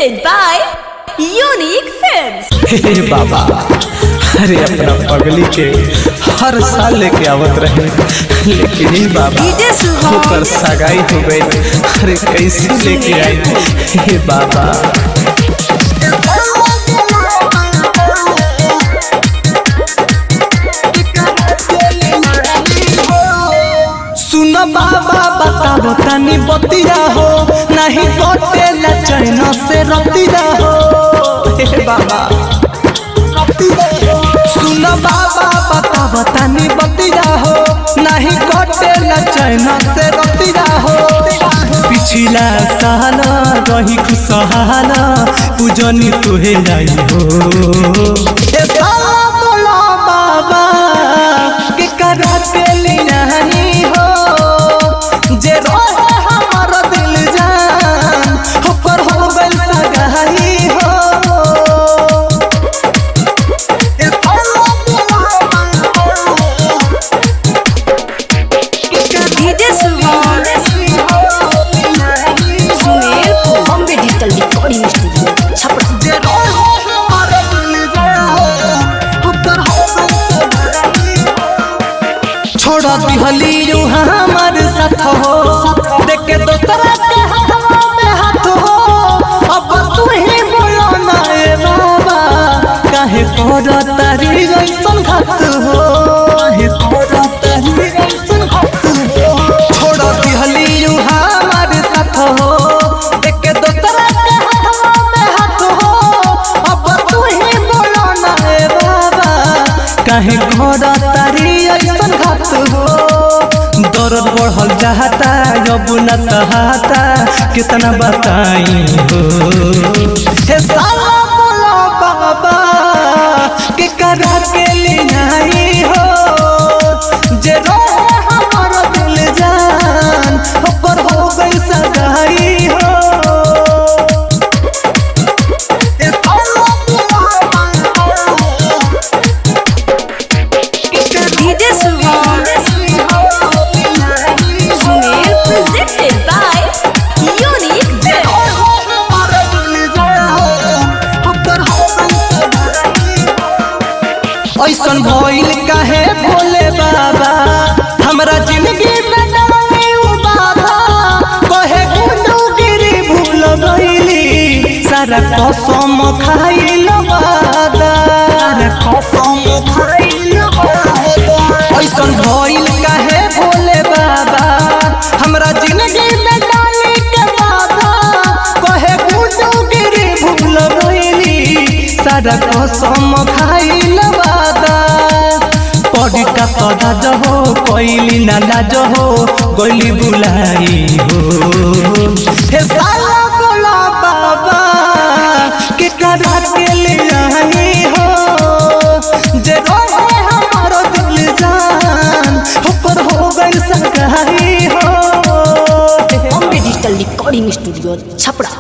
presented by Unique Films. हे बाबा अरे अपना पगली के हर साल लेके आवत रहे लेकिन हे बाबा डीजे सुहान। ऊपर सगाई हो गई अरे कैसे लेके आई हे बाबा सुन बाबा बताओ तनी बतिया हो नहीं कटेला चैन से रतिया हो हे बाबा सुन बाबा बताओ तनी बतिया हो नहीं कटेला चैन से रतिया हो पिछला साल रही खुशहाल पूजनी तुहे जाई हो ए साला बोला बाबा के करा के लियानी हो जे रोहे हमर दिल जान होकर हो गइल सगाई हो ए साला DJ Suhan. Sunil Bombay digital recording studio Chhapra जे रोहे हमर दिल जान होकर हो गइल सगाई हो। छोड़ दिहली यू हमार साथ हो देख के दोसरा के हाथवा में हाथ हो अब तू ही बोलो ना ए बाबा काहे कर तारी जैसन घात हो काहे कर तारी जैसन घात हो छोड़ दिहली यू हमार साथ हो देख के दोसरा के हाथवा में हाथ हो अब तू ही बोलो ना ए बाबा काहे घर तारी ऐसन घात हो दर्द बढ़ल चाहता जब न सहाता कितना बताई हो हे साला बोला बाबा के करा के लियाई हो जे रोहे हमर दिल जान ओकर हो गई सगाई हो हे साला बोला DJ Suhan. Sunil presented by Unique Films. ऐसन भइल काहे भोले बाबा हमरा जिंदगी में डाली उ बाबा कहे गुंडू गिरी भूल गईली सारा कसम खाइल वादा सारा कसम खाइल वादा ऐसन भइल काहे भोले बाबा हमरा जिंदगी में डाली के बाबा कहे गुंडू गिरी भूल गईली सारा कसम खाइल वादा पड़ी का सदा जहो कोइली ना लाज हो गोली बुलाई हो हे साला बोला बाबा के करा के ले आई हो जे रोहे हमारो दिल जान ऊपर हो गई सगाई हो Bombay digital recording studio Chhapra